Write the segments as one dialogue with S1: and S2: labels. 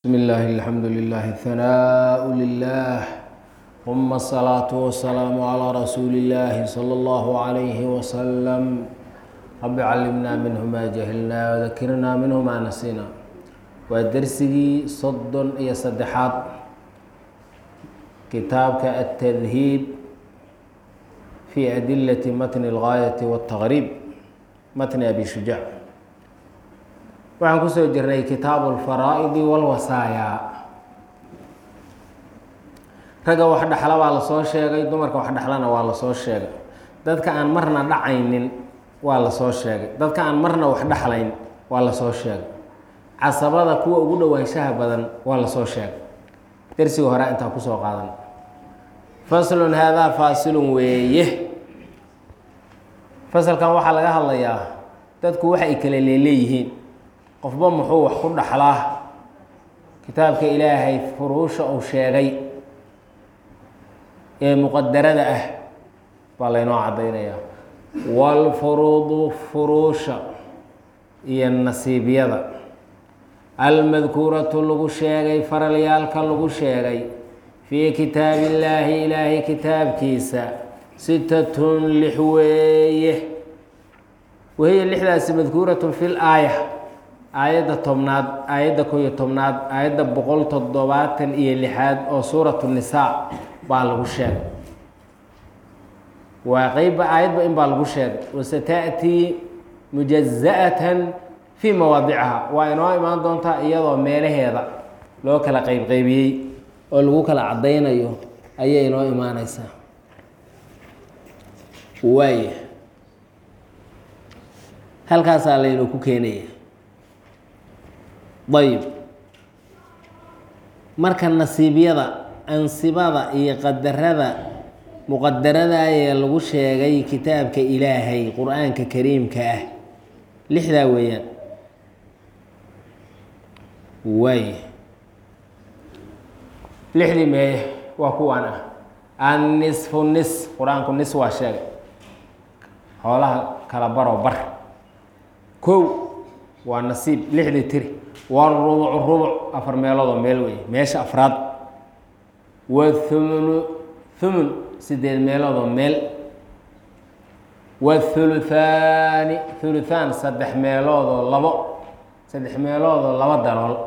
S1: بسم الله الحمد لله الثناء لله ثم الصلاة والسلام على رسول الله صلى الله عليه وسلم رب علمنا منه ما جهلنا وذكرنا منه ما نسينا waa dersigii soddon iyo saddexaad kitaabka التdhiib في أdilة matn الغاaية والتغrيb matn abi shujاع waxaan kusoo jirnay kitaabu اlfaraa'idi wاlwasaaya ragga wax dhexla waa lasoo sheegay dumarka wax dhexlana waa lasoo sheegay dadka aan marna dhacaynin waa lasoo sheegay dadka aan marna wax dhexlayn waa lasoo sheegay casabada kuwa ugu dhowaanshaha badan waa lasoo sheegay dersiga hore intaa kusoo qaadan faslun haadaa faasilun weeye fasalkan waxaa laga hadlayaa dadku waxa ay kala leeleeyihiin qofba muxuu wax ku dhaxlaa kitaabka ilaahay furuusha uu sheegay ee muqadarada ah baa laynoo caddaynayaa waalfuruudu furuusha iyo nasiibyada almadkuuratu lagu sheegay faralyaalka lagu sheegay fii kitaabi illaahi ilaahay kitaabkiisa sitatun lix weeye wahiya lixdaasi madkuuratun fi l aaya aayadda tobnaad aayadda ko iyo tobnaad aayadda boqol toddobaatan iyo lixaad oo suuratu nisaa baa lagu sheegay waa qeybba aayadba in baa lagu sheegay wasata'tii mujaza'atan fii mawaadiciha waa inoo imaan doontaa iyadoo meelaheeda loo kala qeybqeybiyey oo lagu kala caddaynayo ayay inoo imaaneysaa waaya halkaasaa laynu ku keenaya ayb marka nasiibyada ansibada iyo qadarada muqadarada ee lagu sheegay kitaabka ilaahay qur-aanka kariimka ah lixdaa weeyaan waay lixdii meeye waa kuwaan ah annisfu nis qur-aanku nis waa sheegay xoolaha kala baroo bar kow waa nasiib lixdii tiri warubucu rubuc afar meeloodoo meel wey meesha afraad wathumunu thumun sideed meeloodoo meel wathuluthaani thuluthaan saddex meeloodoo labo saddex meeloodoo laba dalool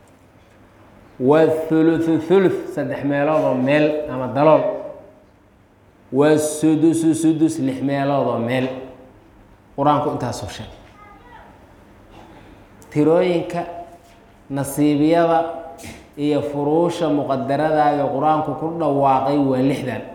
S1: wathuluthu thuluth saddex meeloodoo meel ama dalool wasudusu sudus lix meeloodoo meel qur-aanku intaasoo sheeg tirooyinka nasiibyada iyo furuusha muqadaradaada qur-aanku ku dhawaaqay waa lixdan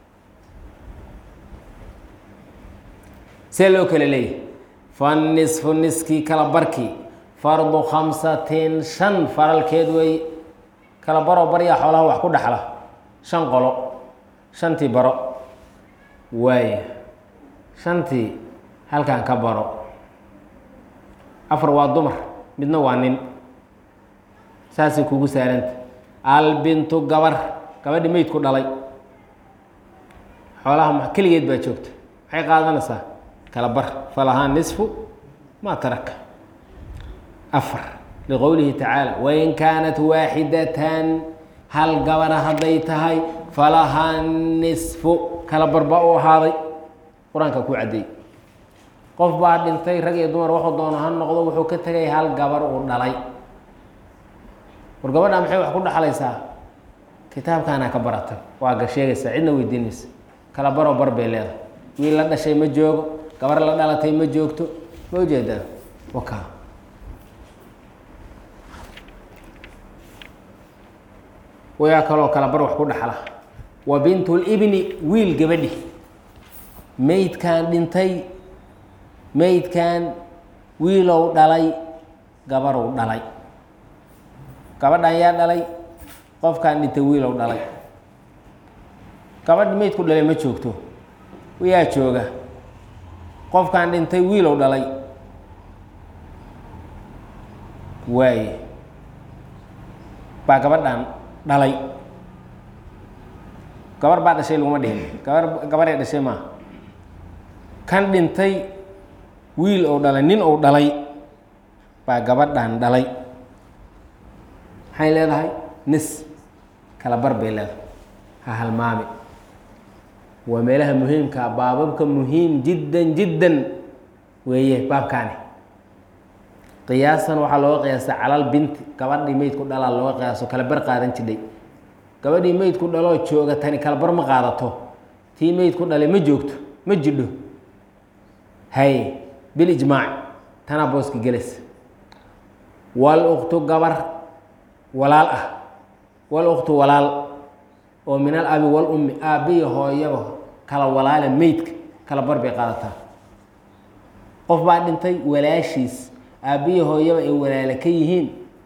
S1: see loo kala leeyahy fannisfu niskii kala barkii fardu khamsatin shan faralkeed wey kala baroo baryaa xoolaha wax ku dhexla shan qolo shantii baro waaya shantii halkan ka baro afar waa dumar midna waa nin saasay kugu saaranta albintu gabar gabadhi meydku dhalay xoolaha keligeed baa joogta maxay qaadanaysaa kala bar falahaa nisfu maa taraka afar liqowlihi tacaala wain kaanat waaxidatan hal gabara hadday tahay falahaa nisfu kala bar baa u ahaaday qur-aanka ku caddeey qof baa dhintay rag iyo dumar wuxuu doono ha noqdo wuxuu ka tegay hal gabar uu dhalay war gabadha maxay wax ku dhexlaysaa kitaabkaanaa ka baratay waa ga sheegaysaa cidna weydiinaysa kala baroo bar bay leedahay wiil la dhashay ma joogo gabar la dhalatay ma joogto ma ujeedaa waka wayaa kaloo kala bar wax ku dhexla wa bintulibni wiil gabadhi meydkan dhintay meydkan wiilow dhalay gabarow dhalay gabadhan yaa dhalay qofkan dhintay wiilow dhalay gabadhi meydku dhalay ma joogto yaa jooga qofkan dhintay wiilow dhalay waaye baa gabadhan dhalay gabar baa dhashay laguma dhihin gabar gabaree dhashay maaha kan dhintay wiil ou dhalay nin ou dhalay baa gabadhan dhalay maxay leedahay nis kala bar bay leedahay ha halmaami waa meelaha muhiimkaa baababka muhiim jiddan jiddan weeye baabkaani qiyaasan waxaa looga qiyaasa calal binti gabadhii meydku dhalaa looga qiyaaso kala bar qaadan jidhay gabadhii meydku dhaloo jooga tani kala bar ma qaadato tii meydku dhalay ma joogto ma jidho hay bilijmaac tanaa booska gelaysa wal uktu gabar walaal ah wal uktu walaal oo min al abi wal ummi aabbiya hooyaba kala walaala meydka kala bar bay qaadataa qof baa dhintay walaashiis aabbiya hooyaba ay walaala ka yihiin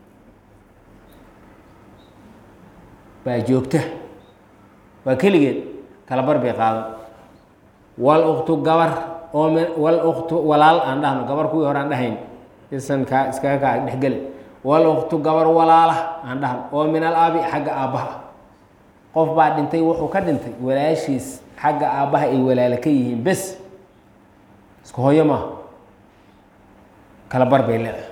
S1: baa joogta waa keligeed kala bar bay qaadan wal uktu gabar oo mi wal uktu walaal aan dhahno gabar kuwii hore aan dhahayn isan kaa iskaga kaa dhexgeli wal uktu gabar walaala aan dhahno oo min al abi xagga aabbaha qof baa dhintay wuxuu ka dhintay walaashiis xagga aabbaha ay walaalo ka yihiin bes isku hooyo maaha kala bar bay leedahay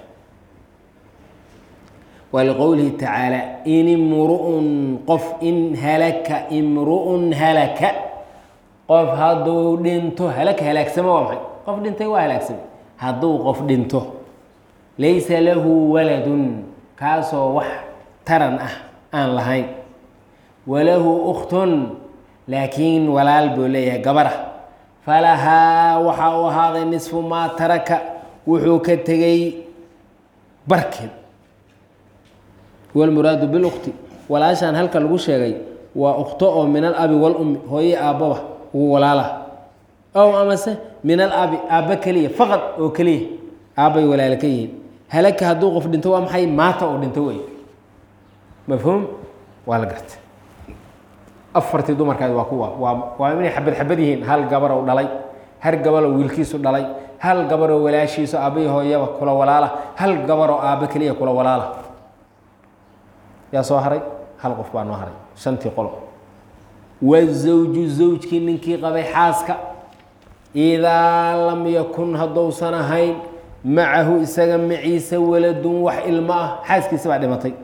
S1: waa liqowlihi tacaala in imru'un qof in halaka imru'un halaka qof hadduu dhinto halaka halaagsamo waa maxay qof dhintay waa halaagsamay hadduu qof dhinto laysa lahu waladun kaasoo wax taran ah aan lahayn walahu ukhtun laakiin walaal buu leeyahay gabarah falahaa waxaa u ahaaday nisfu maa taraka wuxuu ka tegay barkeed walmuraadu bilukti walaashaan halka lagu sheegay waa ukto oo min al abi walummi hooye aabbaba ugu walaala ow amase min al abi aabba keliya faqad oo keliya aabbay walaalo ka yihiin halaka hadduu qof dhinto waa maxay maata oo dhinto wey mafhuum waa la garta afartii dumarkaadi waa kuwa waa waa inay xabad xabad yihiin hal gabarow dhalay hal gabaroo wiilkiisu dhalay hal gabaroo walaashiisu aabbahi hooyaba kula walaala hal gabaroo aabba keliya kula walaala yaa soo haray hal qof baa noo haray shantii qolo wazawju zawjkii ninkii qabay xaaska idaa lam yakun haddousan ahayn macahu isaga maciise waladun wax ilmo ah xaaskiisa baa dhimatay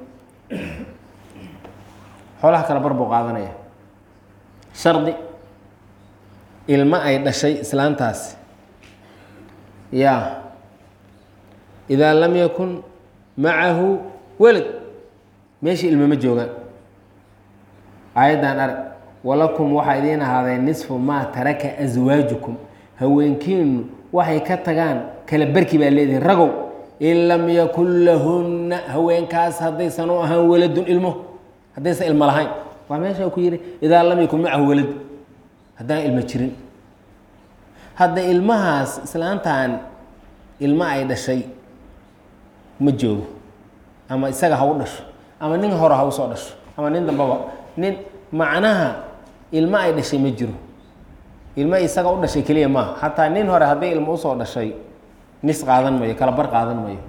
S1: xoolaha kala bar buu qaadanaya shardi ilmo ay dhashay islaantaasi yaa idaa lam yakun macahu walad meeshii ilmo ma joogaan aayaddan arag walakum waxaa idiin ahaadee nisfu maa taraka aswaajukum haweenkiinu waxay ka tagaan kala barki baa leedihin ragow in lam yakun lahunna haweenkaas haddaysan u ahaan waladun ilmo haddaysan ilmo lahayn waa meesha ku yihi idaa lam yakun macahu walad haddaan ilmo jirin hadda ilmahaas islaantan ilmo ay dhashay ma joogo ama isaga ha u dhasho ama nin hore ha usoo dhasho ama nin dambaba nin macnaha ilmo ay dhashay ma jiro ilmo isaga u dhashay keliya maaha xataa nin hore hadday ilmo usoo dhashay nis qaadan mayo kala bar qaadan mayo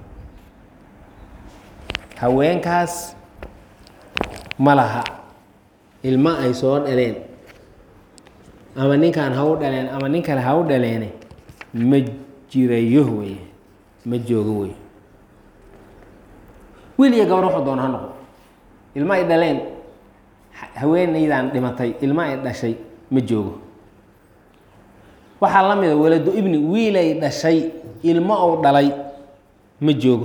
S1: haweenkaas ma laha ilmo ay soo dhaleen ama ninkan ha u dhaleen ama nin kale ha u dhaleene ma jirayo wey ma joogo wey wiil iyo gabar wuxuu doona ha noqo ilmo ay dhaleen haweenaydan dhimatay ilmo ay dhashay ma joogo waxaa la mida walado ibni wiilay dhashay ilmo ou dhalay ma joogo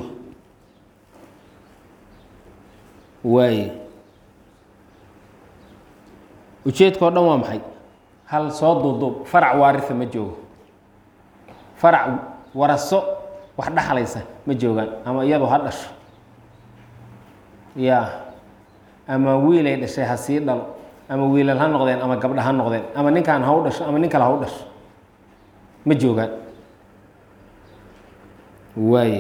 S1: waaye ujeedka o dhan waa maxay hal soo duuduub farac waarisa ma joogo farac waraso wax dhaxlaysa ma joogaan ama iyadu ha dhasho ya ama wiilay dhashay ha sii dhalo ama wiilal ha noqdeen ama gabdha ha noqdeen ama ninkan ha u dhasho ama nin kale ha u dhasho ma joogaan waaye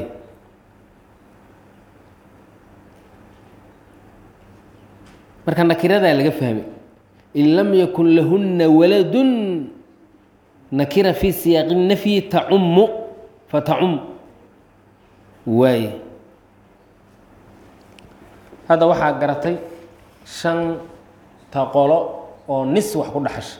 S1: marka nakiradaa laga fahmay in lam yakun lahuna waladun nakira fi siyaaqi nafyi tacumu fatacum waaye hadda waxaa garatay shanta qolo oo nis wax ku dhaxasha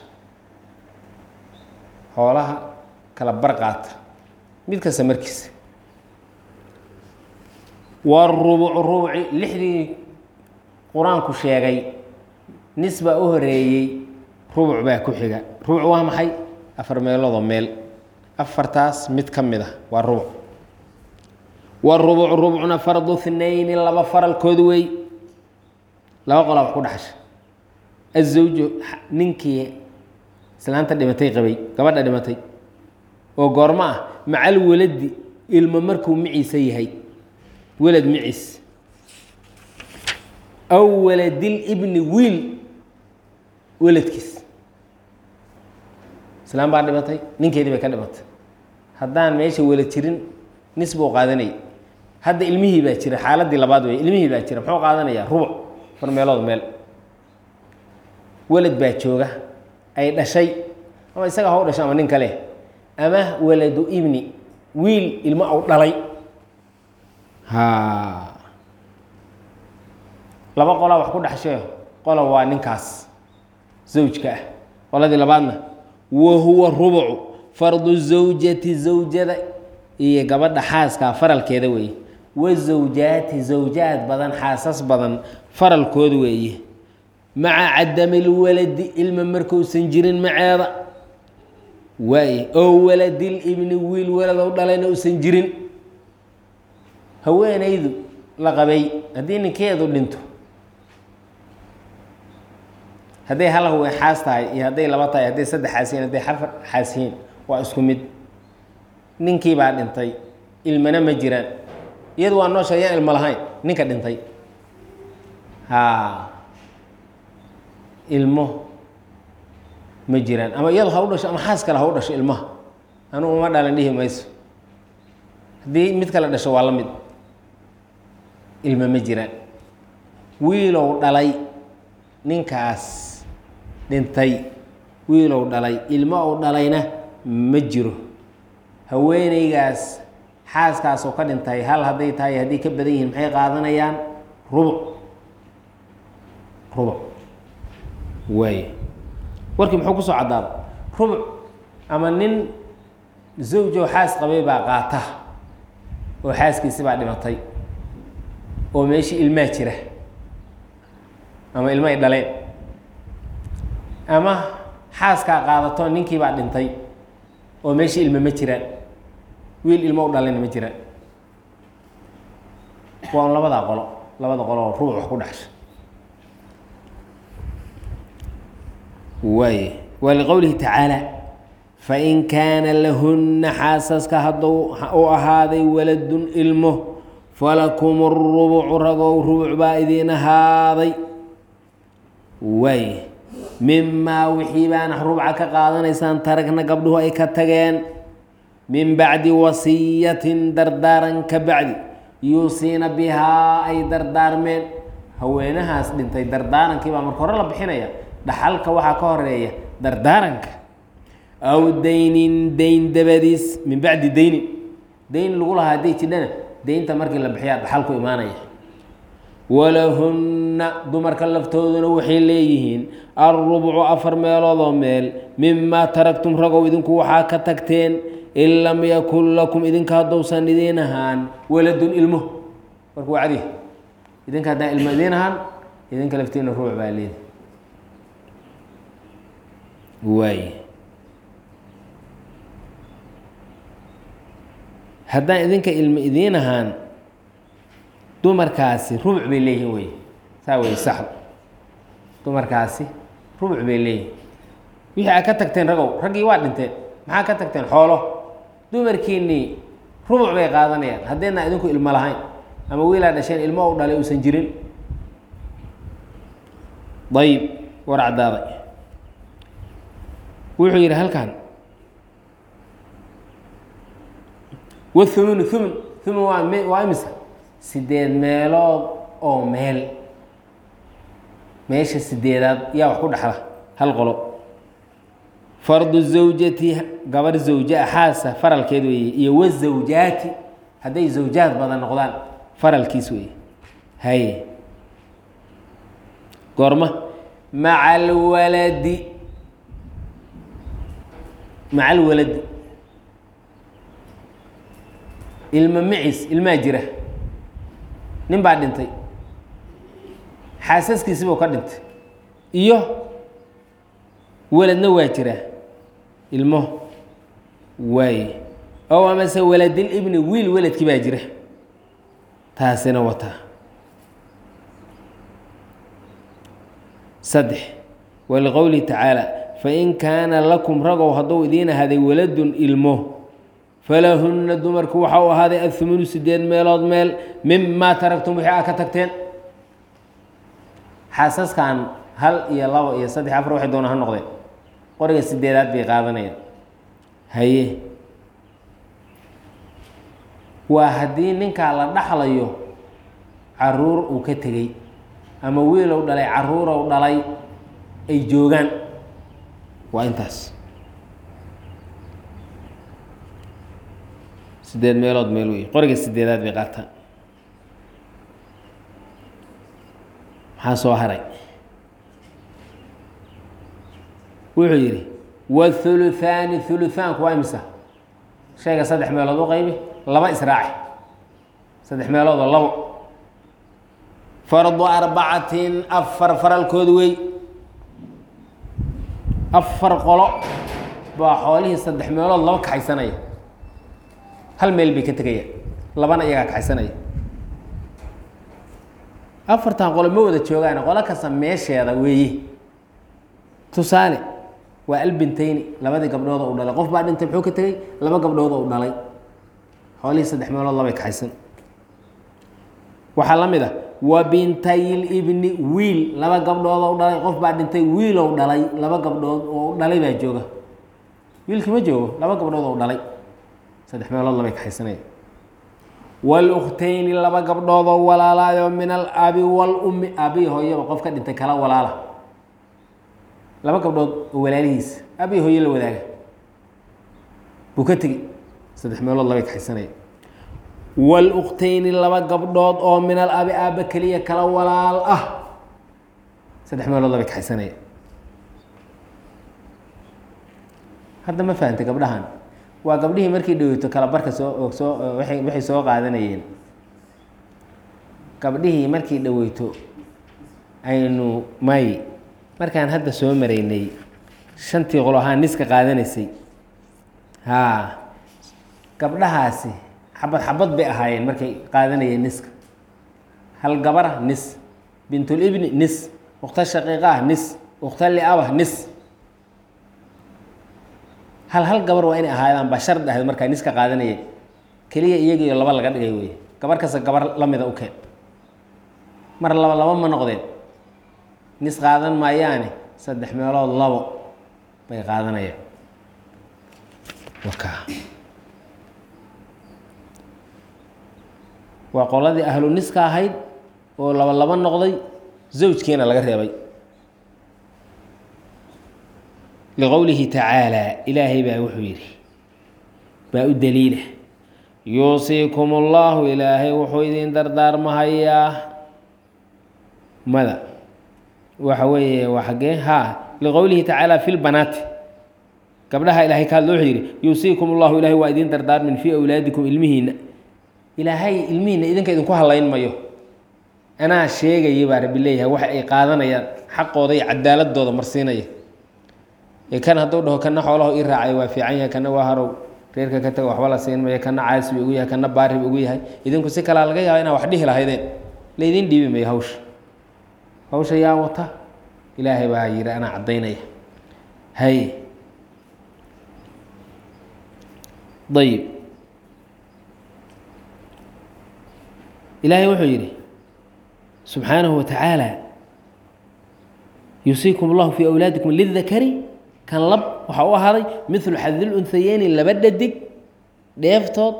S1: xoolaha kala bar qaata mid kasta markiisa waa rubuc rubuci lixdii qur-aanku sheegay nis baa u horeeyey rubuc baa ku xiga rubuc waa maxay afar meeloodoo meel afartaas mid ka mid ah waa rubuc warubuc rubcuna farduhnayni laba faralkood wey laba qolaa wax ku dhaxasha azawju ninkii islaanta dhimatay qabay gabadha dhimatay oo goormo ah macal waladi ilmo markuu miciisa yahay welad miciis aw waladil ibni wiil weladkiis islaan baa dhimatay ninkeedii bay ka dhimatay haddaan meesha welad jirin nis buu qaadanayay hadda ilmihii baa jira xaaladii labaad wey ilmihii baa jira muxuu qaadanayaa rubuc far meelood meel welad baa jooga ay dhashay ama isaga ha u dhashay ama nin kale ama waladu ibni wiil ilmo au dhalay ha laba qolaa wax ku dhexshee qola waa ninkaas zawjka ah qoladii labaadna wa huwa rubucu fardu zawjati zawjada iyo gabadha xaaskaa faralkeeda weeye wazawjaati zawjaad badan xaasas badan faralkood weeye maca cadami lwaladi ilma markuusan jirin maceeda waaye oo waladil ibni wiil waladow dhalayna uusan jirin haweenaydu la qabay haddii ninkeedu dhinto hadday hal haween xaas tahay iyo hadday laba tahay hadday saddex xaas yihiin hadday afar xaas yihiin waa isku mid ninkii baa dhintay ilmana ma jiraan iyadu waa noosha yaan ilmo lahayn ninka dhintay ha ilmo ma jiraan ama iyadu ha u dhasho ama xaas kale ha u dhasho ilmaha anugu uma dhalan dhihi mayso haddii mid kale dhasho waa la mid ilmo ma jiraan wiilow dhalay ninkaas dhintay wiilow dhalay ilmo ou dhalayna ma jiro haweeneygaas xaaskaasoo ka dhintay hal hadday tahay haddii ka badan yihiin maxay qaadanayaan rubuc rubuc waay warkii muxuu kusoo caddaada rubuc ama nin zawjoo xaas qabay baa qaata oo xaaskiisi baa dhimatay oo meeshii ilmaa jira ama ilmo ay dhaleen ama xaaskaa qaadato ninkii baa dhintay oo meeshii ilmo ma jiraan wiil ilmo u dhalayna ma jiraan waa un labadaa qolo labada qolo oo rubuc wax ku dhexsha waay waa liqowlihi tacaala fain kaana lahunna xaasaska hadduu u ahaaday waladun ilmo falakum rubucu ragow rubuc baa idiin ahaaday waay mimaa wixii baana rubca ka qaadanaysaan taragna gabdhuhu ay ka tageen min bacdi wasiyatin dardaaran ka bacdi yuusiina bihaa ay dardaarmeen haweenahaas dhintay dardaarankii baa marka hore la bixinaya dhaxalka waxaa ka horeeya dardaaranka aw daynin dayn dabadiis min bacdi daynin dayn lagu lahaa hadday jidhana daynta markii la bixiyaa dhaxalku imaanaya walahunna dumarka laftooduna waxay leeyihiin alrubcu afar meeloodoo meel mimaa taragtum ragow idinku waxaa ka tagteen in lam yakun lakum idinka haddousan idiin ahaan waladun ilmo marka waa cadi idinka haddaan ilmo idiin ahaan idinka laftiina ruuc baa leedi waay haddaan idinka ilmo idiin ahaan dumarkaasi rubuc bay leeyihin wey saa wey saxd dumarkaasi rubuc bay leeyihin wixii aad ka tagteen ragow raggii waa dhinteen maxaa ka tagteen xoolo dumarkiinnii rubuc bay qaadanayaan haddaydna idinku ilmo lahayn ama wiilaa dhasheen ilmo u dhalay uusan jirin ayib war caddaaday wuxuu yidhi halkan wathumunu thumun thumun waa m waa imisa sideed meelood oo meel meesha sideedaad yaa wax ku dhexla hal qolo fardu zawjati gabar zawja xaasa faralkeed weeye iyo wazawjaati hadday zawjaad badan noqdaan faralkiis weeye haye goorma maca alwaladi maca alwaladi ilma macis ilmaa jira nin baa dhintay xaasaskiisibuu ka dhintay iyo weladna waa jiraa ilmo waaye ow amase waladil ibni wiil weladkii baa jira taasina wataa saddex waliqowlihi tacaala fain kaana lakum ragow hadduu idiin ahaaday waladun ilmo falahunna dumarku waxa u ahaaday athumunu sideed meelood meel mimaa taragtum wixii aa ka tagteen xaasaskan hal iyo labo iyo saddex afar waxay doona ha noqdeen qoriga sideedaad bay qaadanayaan haye waa haddii ninkaa la dhaxlayo caruur uu ka tegey ama wiilow dhalay caruurow dhalay ay joogaan waa intaas sideed meelood meel wey qoriga sideedaad bay qaataan maxaa soo haray wuxuu yidhi wahuluthaani huluthaanku waa imisa shayga saddex meelood u qaybi laba israaci saddex meelood oo labo fardu arbacatin afar faralkood wey afar qolo baa xoolihii saddex meelood laba kaxaysanaya hal meel bay ka tegayaan labana iyagaa kaxaysanaya afartan qolo ma wada joogaan qolo kasta meesheeda weeye tusaale waa albintayni labadii gabdhood u dhalay qof baa dhintay muxuu ka tegey laba gabdhood u dhalay xoolihii saddex meelood labay kaxaysan waxaa la mid a wa bintayl ibni wiil laba gabdhood u dhalay qof baa dhintay wiilow dhalay laba gabdhood oo dhalay baa jooga wiilkii ma joogo laba gabdhood oo dhalay saddex meelood labay kaxaysanaya wاlukhtayni laba gabdhoodoo walaalaayo min alabi wاlumi aabihi hooyaba qof ka dhintay kala walaala laba gabdhood oo walaalihiisa aabihi hooye la wadaaga buu ka tegi saddex meelood labay kaxaysanaya wاlukhtayni laba gabdhood oo min alabi aaba keliya kala walaal ah saddex meelood labay kaxaysanaya hadda ma fahamtay gabdhahan waa gabdhihii markii dhaweyto kala barka soo soo waay waxay soo qaadanayeen gabdhihii markii dhaweyto aynu may markaan hadda soo maraynay shantii qolo ahaa niska qaadanaysay haa gabdhahaasi xabad xabad bay ahaayeen markay qaadanayeen niska hal gabara nis bintulibni nis ukhta shaqiiqah nis ukhta liabah nis hal hal gabar waa inay ahaadaan baa shard ahayd markaa niska qaadanayeen keliya iyagiiyo laba laga dhigay wey gabar kasta gabar lamida u keen mar laba laba ma noqdeen nis qaadan maayaane saddex meelood labo bay qaadanayaan waka waa qoladii ahlu niska ahayd oo laba laba noqday zawjkiina laga reebay liqowlihi tacaalaa ilaahay baa wuxuu yidhi baa u daliila yuusiikum اllahu ilaahay wuxuu idin dardaarmahayaa mada waxa weeye waa xaggee haa liqowlihi tacaala fi lbanaati gabdhaha ilahay ka hadlo wuxuu yidhi yuusiikum اllahu ilahay waa idin dardaarmin fii awlaadikum ilmihiina ilaahay ilmihiina idinka idinku halayn mayo anaa sheegaya baa rabbi leeyahay waxa ay qaadanayaan xaqooda iyo cadaaladooda marsiinaya kan hadduu dhaho kana xoolaho ii raacay waa fiican yahay kana waa harow reerka ka taga waxba la siin mayo kana caasi ugu yahay kana baari ugu yahay idinku si kalaa laga yaaba inaa wax dhihi lahaydeen laydin dhiibi mayo hawsha hawsha yaa wata ilaahay baa yidhi anaa caddaynaya hay ayib ilaahay wuxuu yidhi subxaanahu watacaala yuusiikum اllahu fii awlaadikum lidakari kan lab waxaa u ahaaday milu xadil unhayeyni laba dhadig dheeftood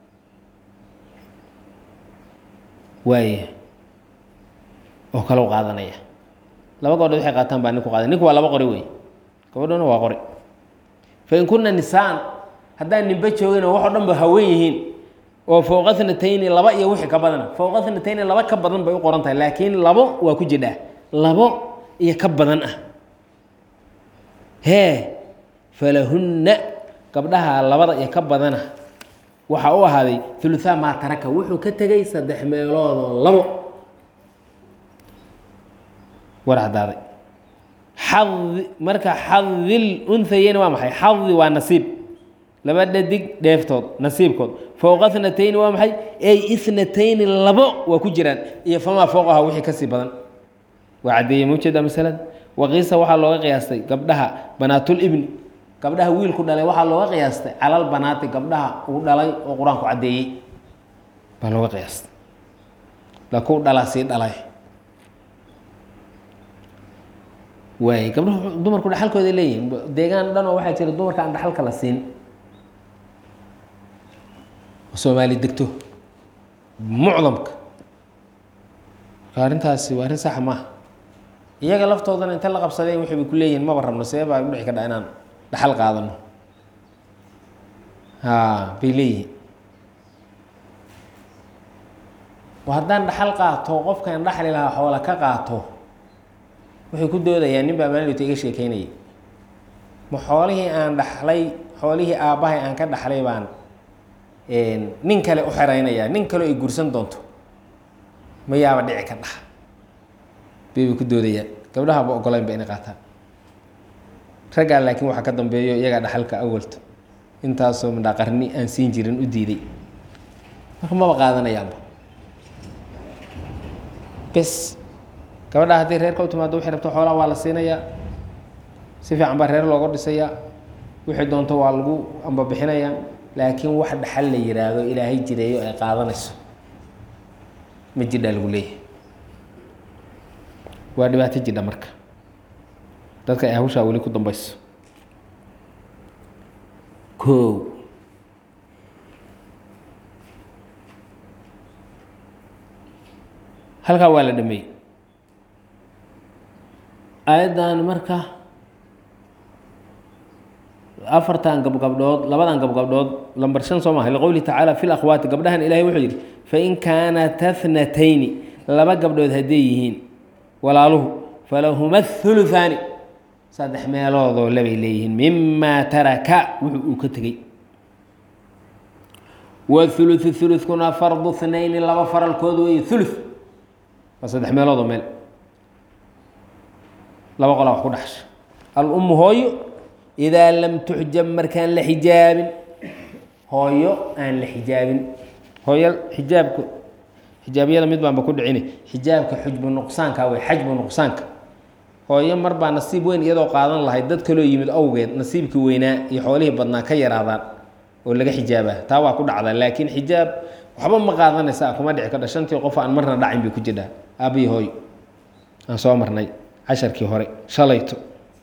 S1: waaya oo kale u qaadanaya laba gabdhood waxay qaataan baa ninku qaaday ninku waa laba qori wey gabadhona waa qori fain kuna nisaan haddaan ninba joogin oo wax o dhan ba haween yihiin oo fowqa thnatayni laba iyo wixii ka badana fowqa thnatayni laba ka badan bay u qoran tahay laakiin labo waa ku jidhaa labo iyo ka badan ah hee falahunna gabdhaha labada iyo ka badana waxaa u ahaaday uluhaa maa taraka wuxuu ka tegay saddex meeloodoo labo war caddaaday xadi marka xadil unhayeyni waa maxay xadi waa nasiib laba dhadig dheeftood nasiibkood fowqa thnatayni waa maxay ey ithnatayni labo waa ku jiraan iyo famaa fowqaha wixii kasii badan waa caddeeyey ma ujeedaa masalada waqiisa waxaa looga qiyaastay gabdhaha banaatul ibni gabdhaha wiilku dhalay waxaa looga qiyaastay calal banaati gabdhaha uu dhalay oo qur-aanku caddeeyey baa looga qiyaastay lakuu dhalaa sii dhalay waay gabdhahu dumarku dhaxalkooda leeyihin deegaan dhan oo waxaa jira dumarka aan dhaxalka la siin oo soomaali degto mucdamka marka arrintaasi waa arrin saxa maaha iyaga laftoodana inta la qabsadeen waxay bay ku leeyihin maba rabno see baa dhici kadha inaan dhaxal qaadano ha bay leeyihin haddaan dhaxal qaato qofkaan dhaxli lahaa xoola ka qaato waxay ku doodayaan nin baa maalinta iga sheekeynayay ma xoolihii aan dhaxlay xoolihii aabbahay aan ka dhaxlay baan nin kale u xeraynayaa nin kale ay gursan doonto ma yaaba dhici ka dhax baybay ku doodayaan gabdhahaaba ogolaynba inay qaataan raggaa laakiin waxaa ka dambeeyo iyagaa dhaxalka awalto intaasoo midhaa qarni aan siin jirin u diiday marka maba qaadanayaanba bes gabadha haddii reerka u timaado waxay rabto xoolaha waa la siinayaa si fiican baa reer looga dhisayaa wixii doonto waa lagu ambabixinayaa laakiin wax dhaxal la yiraahdo ilaahay jireeyo ay qaadanayso ma jidhaa lagu leeyahay waa dhibaato jidha marka dadka ay hawshaa weli ku dambayso kow halkaa waa la dhameeyey aayaddan marka afartan gabgabdhood labadan gabgabdhood lambar shan soo maha liqowlihi tacaala fi lakhwaati gabdhahan ilahay wuxuu yidhi fain kaanata thnatayni laba gabdhood hadday yihiin walaaluhu falahuma thuluthaani saddex meeloodoo labay leeyihiin mimaa taraka wuxuu uu ka tegey wahuluthu hulukuna fardu thnayni laba faralkood weeye thuluth waa saddex meeloodoo meel laba qolaa wax ku dhaxsha alummu hooyo idaa lam tuxjab markaan la xijaabin hooyo aan la xijaabin hooyo xijaabka xijaabyada mid baanba ku dhicine xijaabka xujbu nuqsaanka wey xajbu nuqsaanka hooyo mar baa nasiib weyn iyadoo qaadan lahayd dad kaloo yimid awgeed nasiibkii weynaa iyo xoolihii badnaa ka yaraadaan oo laga xijaabaa taa waa ku dhacdaa laakiin xijaab waxba ma qaadanaysa kuma dhici kadha shantii qof aan marna dhacin bay ku jirhaa aabbihi hooyo aan soo marnay casharkii hore shalayto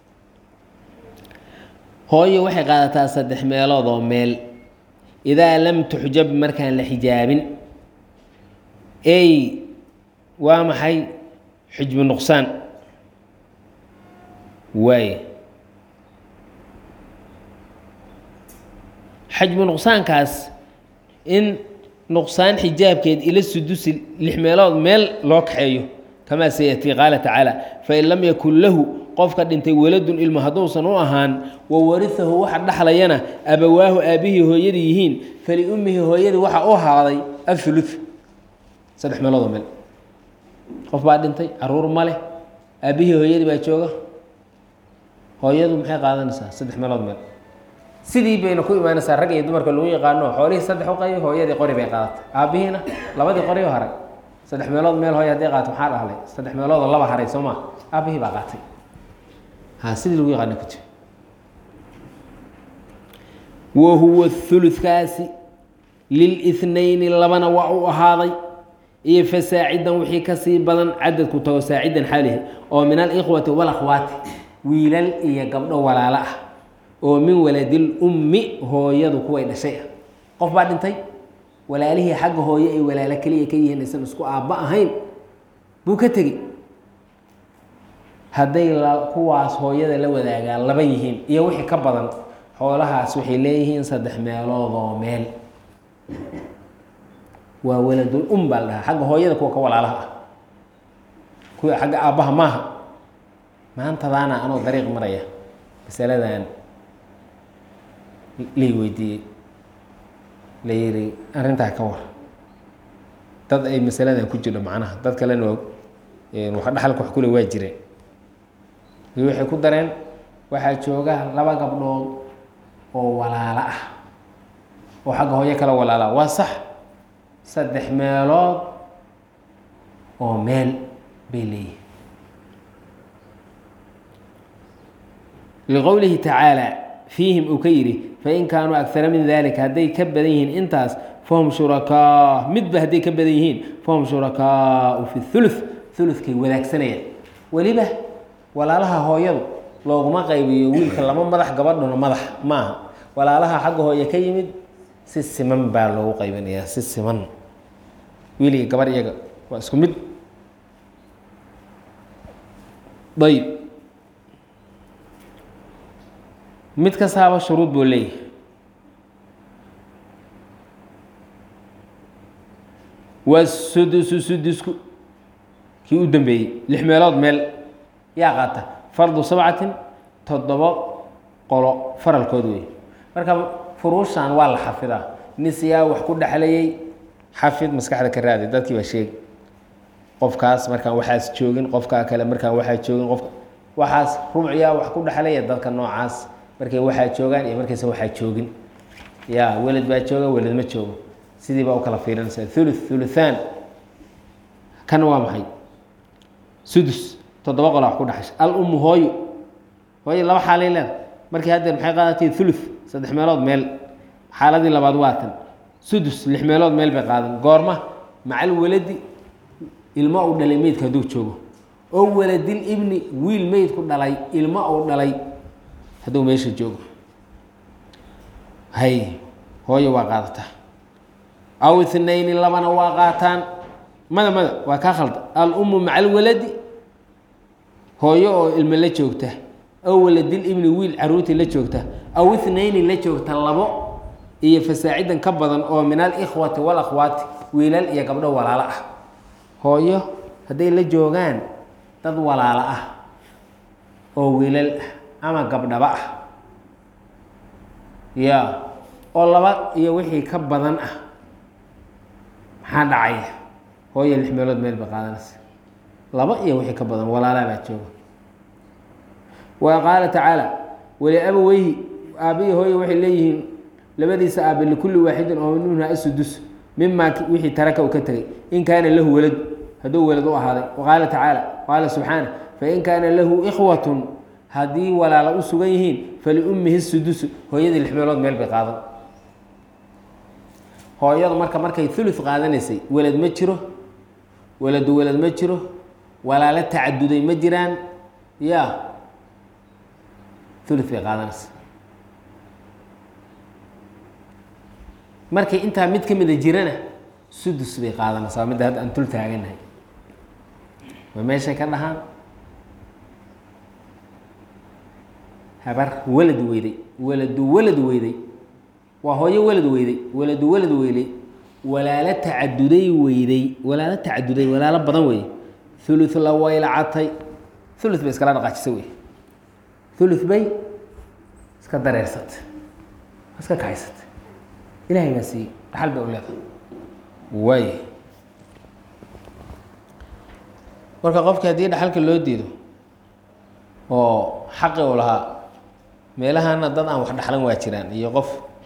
S1: hooyo waxay qaadataa saddex meelood oo meel idaa lam tuxjab markaan la xijaabin ey waa maxay xujbu nuqsaan waay xajbu nuqsaankaas in nuqsaan xijaabkeed ila sudusi lix meelood meel loo kaxeeyo kamaa sayatii qaala tacaala fain lam yakun lahu qofka dhintay waladun ilmo hadduusan u ahaan wa warihahu waxa dhaxlayana abawaahu aabbihii hooyadii yihiin faliummihi hooyadii waxa u ahaaday athulu saddex meeloodoo meel qof baa dhintay caruur ma leh aabbihii hooyadii baa jooga hooyadu maxay qaadanaysaa saddex meelood meel sidii bayna ku imaanaysaa rag iyo dumarka lagu yaqaano xoolihii saddex u qayo hooyadii qori bay qaadatay aabbihiina labadii qori oo haray saddex meelood meel hooy hadday qaato maxaa dhahlay saddex meeloodoo laba haray soo maa aabbihii baa qaatay ha sidii lagu yaqaana ku jiro wa huwa huludkaasi lilithnayni labana waa u ahaaday iyo fasaacidan wixii kasii badan cadadku tago saacidan xaalihi oo min alikhwati walakhwaati wiilal iyo gabdho walaalo ah oo min waladil ummi hooyadu kuway dhashay ah qof baa dhintay walaalihii xagga hooye ay walaalo keliya ka yihiin aysan isku aabba ahayn buu ka tegey hadday kuwaas hooyada la wadaagaan laba yihiin iyo wixii ka badan xoolahaas waxay leeyihiin saddex meeloodoo meel waa waladul um baa la dhahaa xagga hooyada kuwa ka walaalaha ah kuwa xagga aabbaha maaha maantadaana anoo dariiq maraya masaladan lay weydiiyey la yidhi arrintaa ka war dad ay masaladan ku jirho macnaha dad kalena waa wax dhaxalka wax kule waa jireen iyo waxay ku dareen waxaa jooga laba gabdhood oo walaalo ah oo xagga hooyo kala walaala waa sax saddex meelood oo meel bay leeyihin liqowlihi tacaala fiihim uu ka yidhi fain kaanuu agara min dalika hadday ka badan yihiin intaas fahum shurakaa midba hadday ka badan yihiin fahum shurakaau fi thuluth thuluthkay wadaagsanayaan weliba walaalaha hooyadu looguma qaybiyo wiilka lama madax gabadhuna madax maaha walaalaha xagga hooye ka yimid si siman baa loogu qaybinayaa si siman wiil iyo gabar iyaga waa isku mid ayb mid kastaaba shuruud buu leeyahay waa sudusu sudusku kii u dambeeyey lix meelood meel yaa qaata fardu sabcatin toddobo qolo faralkood wey marka furuushan waa la xafidaa nis yaa wax ku dhexlayay xafid maskaxda ka raadi dadkii baa sheegi qofkaas markaan waxaas joogin qofkaa kale markaan waxaa joogin qofka waxaas rubciyaa wax ku dhexlaya dadka noocaas markay waxaa joogaan iyo markaysa waxaa joogin ya weled baa jooga weled ma joogo sidii baa u kala fiirinaysaa thuluth thuluthaan kan waa maxay sudus toddoba qola wax ku dhexasha al ummu hooyo hooyo laba xaalay leeda markii haddeer maxay qaadatay thuluth saddex meelood meel xaaladii labaad waa tan sudus lix meelood meel bay qaadan goorma macal weladi ilmo uu dhalay meydka hadduu joogo oo waladil ibni wiil meydku dhalay ilmo uu dhalay hadduu meesha joogo hay hooyo waa qaadataa aw ithnayni labana waa qaataan mada mada waa kaa khalda al-ummu maca alwaladi hooyo oo ilmo la joogta aw waladil ibni wiil caruurtii la joogta aw ithnayni la joogta labo iyo fasaacidan ka badan oo min alikhwati walakhwaati wiilal iyo gabdho walaalo ah hooyo hadday la joogaan dad walaalo ah oo wiilal ah ama gabdhaba ah ya oo laba iyo wixii ka badan ah maxaa dhacaya hooyo lix meelood meel bay qaadanaysa laba iyo wixii ka badan walaalaa baa jooga wa qaala tacaala waliabaweyhi aabbihi hooyo waxay leeyihiin labadiisa aabe likulli waaxidin oo minha asudus mimaa wixii taraka uu ka tegay in kaana lahu walad hadduu walad u ahaaday waqaala tacaala qaala subxaana fain kaana lahu ikhwatun haddii walaalo u sugan yihiin faliummihi sudusu hooyadii lix meelood meel bay qaadan hooyadu marka markay thuluth qaadanaysay welad ma jiro weladu welad ma jiro walaalo tacaduday ma jiraan ya thuluth bay qaadanaysa markay intaa mid ka mida jirana sudus bay qaadanaysaa midda hadda aan tul taaganahay waa meeshay ka dhahaan habar walad weyday waladu walad weyday waa hooyo walad weyday waladu walad weylay walaalo tacaduday weyday walaalo tacaduday walaalo badan wey thuluth la waylacatay thuluth bay iskala dhaqaajisay wey thuluth bay iska dareersatay iska kaxaysatay ilahay baa siiyey dhaxal bay u leedahay waay marka qofki haddii dhaxalka loo diido oo xaqi u lahaa meelahana dad aan wax dhaxlan waa jiraan iyo qof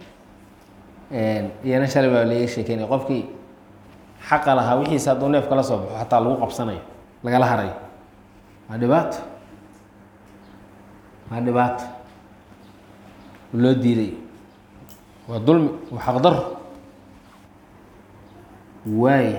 S1: iyana shalay baa laga sheekeynaya qofkii xaqa lahaa wixiisa hadduu neef kala soo baxo xataa lagu qabsanayo lagala harayo waa dhibaato waa dhibaato loo diiday waa dulmi waa xaqdaro waaya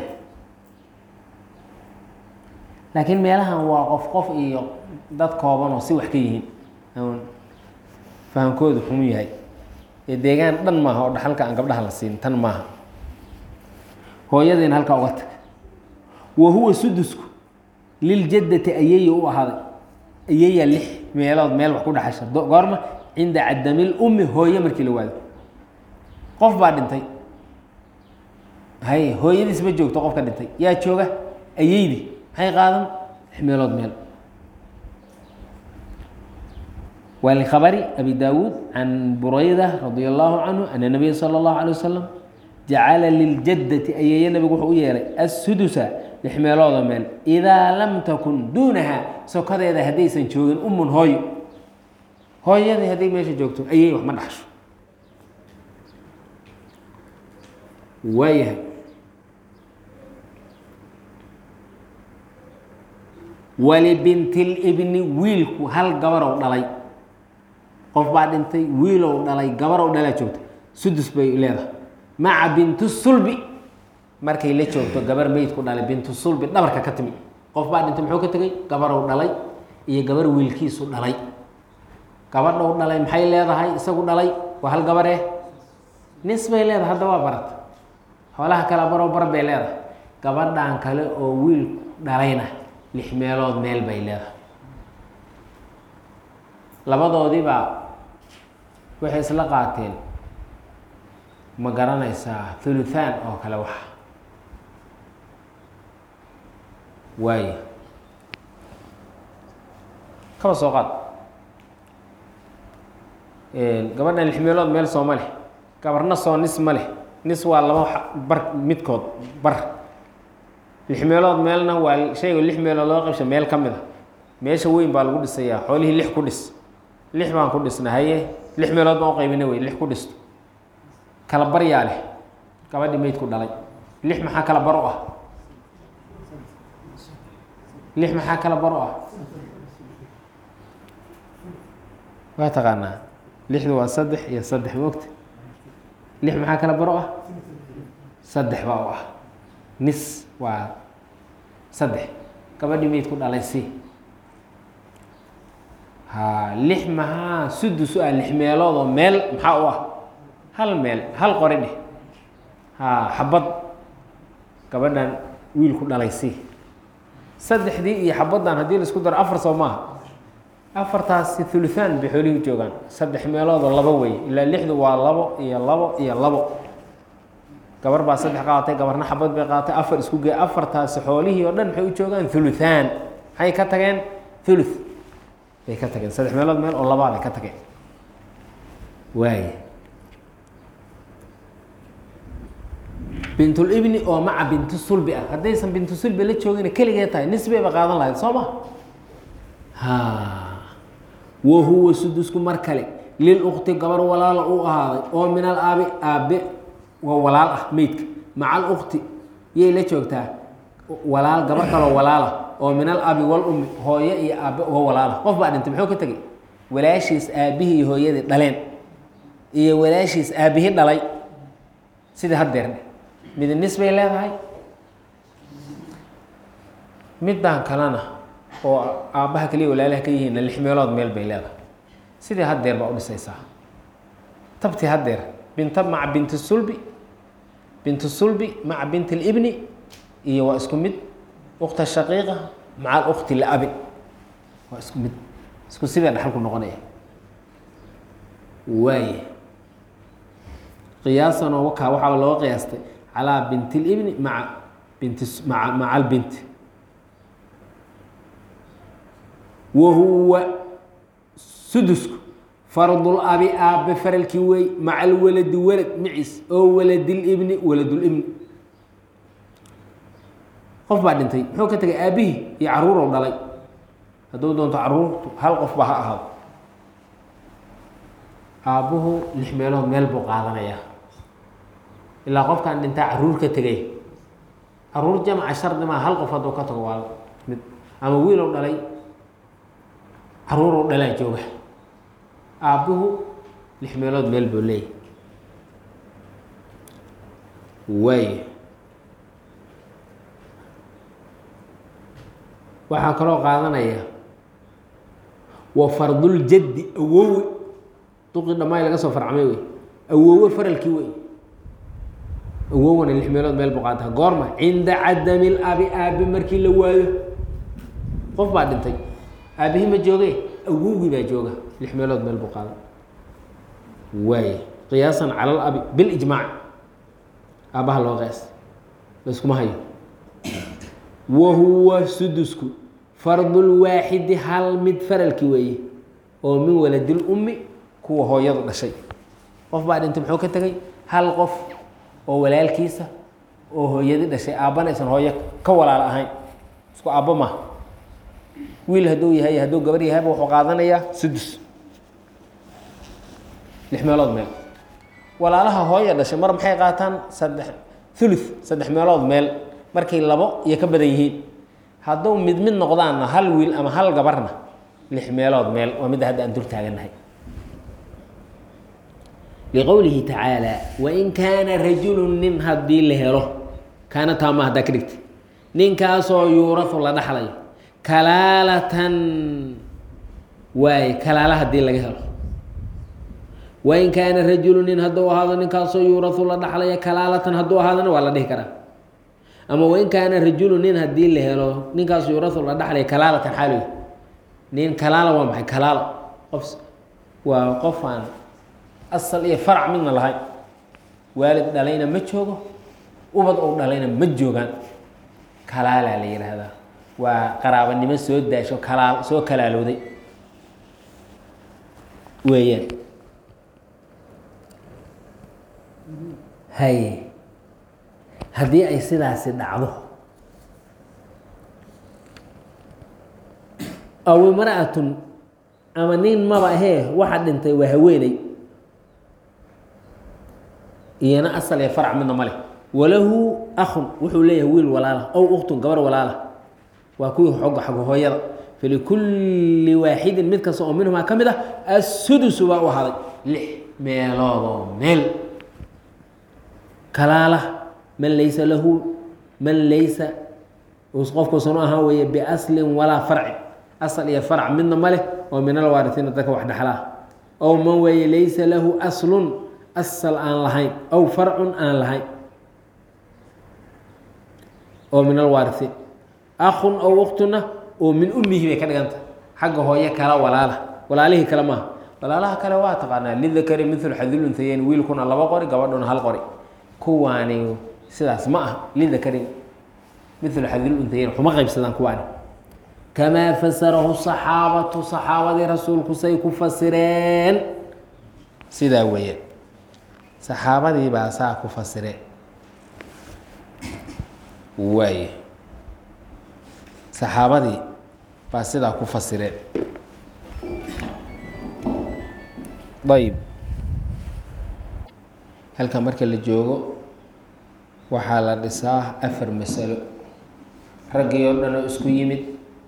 S1: laakiin meelahan waa qof qof iyo dad kooban oo si wax ka yihiin aan fahamkoodu xumu yahay ee deegaan dhan maaha oo dhaxalka aan gabdhaha la siin tan maaha hooyadiina halkaa uga tag wa huwa sudusku liljaddati ayeya u ahaaday ayeya lix meelood meel wax ku dhaxasha goorma cinda cadamil ummi hooye markii la waado qof baa dhintay hay hooyadiis ma joogto qofka dhintay yaa jooga ayeydii maxay qaadan lix meelood meel waa likhabari abi daawuud can burayda radia allahu canhu ana nabiya sala allahu alay wasalam jacala liljaddati ayeeye nabigu wuxuu u yeelay assudusa lix meeloodoo meel idaa lam takun duunaha sokadeeda haddaysan joogin umun hooyo hooyadii hadday meesha joogto ayay wax ma dhaxsho waayahay walibintilibni wiilku hal gabarow dhalay qof baa dhintay wiilow dhalay gabarow dhalaa joogta sudus bay leedahay maca bintu sulbi markay la joogto gabar meydku dhalay bintu sulbi dhabarka ka timi qof baa dhintay muxuu ka tegey gabarow dhalay iyo gabar wiilkiisu dhalay gabadhow dhalay maxay leedahay isagu dhalay waa hal gabaree nis bay leedahay hadda waa barata xoolaha kale baroo bar bay leedahay gabadhan kale oo wiilku dhalayna lix meelood meel bay leedahay labadoodiibaa waxay isla qaateen ma garanaysaa thuluthaan oo kale waxa waayo kaba soo qaad gabadhan lix meelood meel soo ma leh gabarna soo nis ma leh nis waa laba bar midkood bar lix meelood meelna waa shayga lix meelood loo qabsha meel ka mid a meesha weyn baa lagu dhisayaa xoolihii lix ku dhis lix baan ku dhisna haye lix meelood baan u qaybina wey lix ku dhisto kala baryaa leh gabadhii meydku dhalay lix maxaa kala bar u ah lix maxaa kala bar u ah waa taqaanaa lixdu waa saddex iyo saddex moogta lix maxaa kala bar u ah saddex baa u ah nis waa saddex gabadhii meydku dhalay si ha lix maxaa sudus u ah lix meelood oo meel maxaa u ah hal meel hal qori dheh ha xabad gabadhan wiilku dhalay si saddexdii iyo xabaddan haddii laisku daro afar soo maaha afartaasi thuluthaan bay xoolihii joogaan saddex meeloodoo labo wey ilaa lixdu waa labo iyo labo iyo labo gabar baa saddex qaadatay gabarna xabad bay qaadatay afar isku gee afartaasi xoolihii oo dhan maxay u joogaan thuluthaan maxay ka tageen thuluth bay ka tageen saddex meelood meel oo labaa bay ka tageen waay bintulibni oo maca bintu sulbi ah haddaysan bintu sulbi la joogina keligee tahay nisbayba qaadan lahayd soo ma ha wa huwa sudusku mar kale lilukti gabar walaala u ahaaday oo min al aabi aabe waa walaal ah meydka maca alukti yay la joogtaa walaal gabar kaloo walaala oo min al abi wal ummi hooyo iyo aabe uga walaala qof baa dhintay muxuu ka tegey walaashiis aabihii iyo hooyadii dhaleen iyo walaashiis aabihii dhalay sidii haddeer mid nis bay leedahay middan kalena oo aabbaha kaliya walaalaha ka yihiinna lix meelood meel bay leedahay sidii haddeer baa u dhisaysaa tabti haddeer binta maca binti sulbi bintu sulbi maca binti libni iyo waa isku mid ukta shaqiiqa maca alukti liabin waa isku mid isku sidee dhaxalku noqonaya waaye qiyaasan oo wakaa waxaa looga qiyaastay calaa binti libni maca binti maa maca albinti wa huwa sudusku fardul abi aabe faralkii wey maca alwaladi walad maciis oo waladilibni waladulibni qof baa dhintay muxuu ka tegay aabihii iyo caruurow dhalay hadduu doonto caruurtu hal qof baa ha ahaado aabbuhu lix meelood meel buu qaadanayaa ilaa qofkaan dhintaa caruur ka tegay caruur jamca shardi maa hal qof hadduu ka tago waa mid ama wiilow dhalay caruurow dhalaa jooga aabbuhu lix meelood meel buu leeyahy waay waxaa kaloo qaadanaya wa farduljaddi awowe duqii dhammaay laga soo farcmay wey awowe faralkii wey awowena lix meelood meel buu qaata goorma cinda cadami labi aabe markii la waayo qof baa dhintay aabihii ma jooge awowgii baa jooga lix meelood meel buu qaada waay qiyaasan cala labi bilijmaac aabbaha loo qeys layskuma hayo wa huwa sudusku fardulwaaxidi hal mid faralki weeye oo min waladil ummi kuwa hooyadu dhashay qof baa dhintay muxuu ka tegay hal qof oo walaalkiisa oo hooyadi dhashay aabbana aysan hooyo ka walaalo ahayn isku aabbo maaha wiil hadduu yahay hadduu gabar yahayba wuxuu qaadanayaa sudus lix meelood meel walaalaha hooya dhashay mar maxay qaataan saddex thuluth saddex meelood meel markay labo iyo ka badan yihiin hadduu mid mid noqdaanna hal wiil ama hal gabarna lix meelood meel waa midda hadda aan dul taagannahay liqowlihi tacaala wain kaana rajulu nin haddii la helo kaana taama haddaa ka dhigta ninkaasoo yuurahu la dhaxlayo kalaalatan waay kalaala haddii laga helo wain kaana rajulu nin hadduu ahaado ninkaasoo yuurahu la dhaxlaya kalaalatan hadduu ahaadona waa la dhihi karaa ama wain kaana rajulu nin haddii la helo ninkaas yuurahu la dhaxlaya kalaalatan xaaloy nin kalaala waa maxay kalaalo qof waa qof aan asal iyo farac midna lahayn waalid dhalayna ma joogo ubad ou dhalayna ma joogaan kalaalaa la yidhaahdaa waa qaraabanimo soo daasho kalaa soo kalaalowday weeyaan haye haddii ay sidaasi dhacdo aw imra'atun ama nin maba ahee waxa dhintay waa haweeney iyana asal iyo farac midna ma leh walahu akhun wuxuu leeyahay wiil walaala ow uktun gabar walaala waa kuwii xogga xagga hooyada falikulli waaxidin mid kasta oo minhumaa ka mid ah assudusu baa u ahaday lix meeloodoo meel kalaala man laysa lahu man laysa qofkuusan u ahaan weeye biaslin walaa farcin asal iyo farac midna ma leh oo min alwaarisiina dadka wax dhexlaa ow man weeye laysa lahu aslun asal aan lahayn ow farcun aan lahayn oo min alwaarisiin akun ow uktuna oo min ummihi bay ka dhiganta xagga hooye kala walaala walaalihii kale maaha walaalaha kale waa taqaanaa lidakari milu xadilunhayeyn wiilkuna laba qori gabadhuna hal qori kuwaani sidaas ma ah lidakari milu xadilunhayeyn waxuma qaybsadaan kuwaani kamaa fasarahu saxaabatu saxaabadii rasuulku say ku fasireen sidaa weeyaan saxaabadii baa saa ku fasireen waay saxaabadii baa sidaa ku fasireen ayb halkan marka la joogo waxaa la dhisaa afar masalo raggii oo dhan oo isku yimid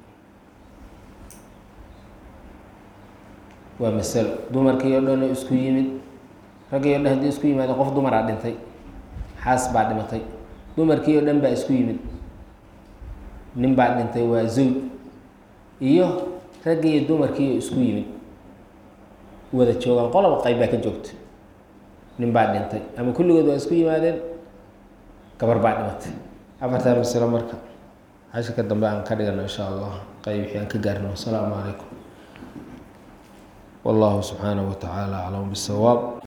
S1: waa masalo dumarkii oo dhan oo isku yimid raggii o dhan haddii isku yimaado qof dumaraa dhintay xaas baa dhimatay dumarkii oo dhan baa isku yimid nin baa dhintay waa zawj iyo raggii iyo dumarkii oo isku yimid wada joogaan qolaba qayb baa ka joogta nin baa dhintay ama kulligood waa isku yimaadeen gabar baa dhimatay afartaa masalo marka cashirka dambe aan ka dhigano insha allah qayb wixii aan ka gaarno asalaamu calaykum والله سبحانه وتعالى أعلم بالصواب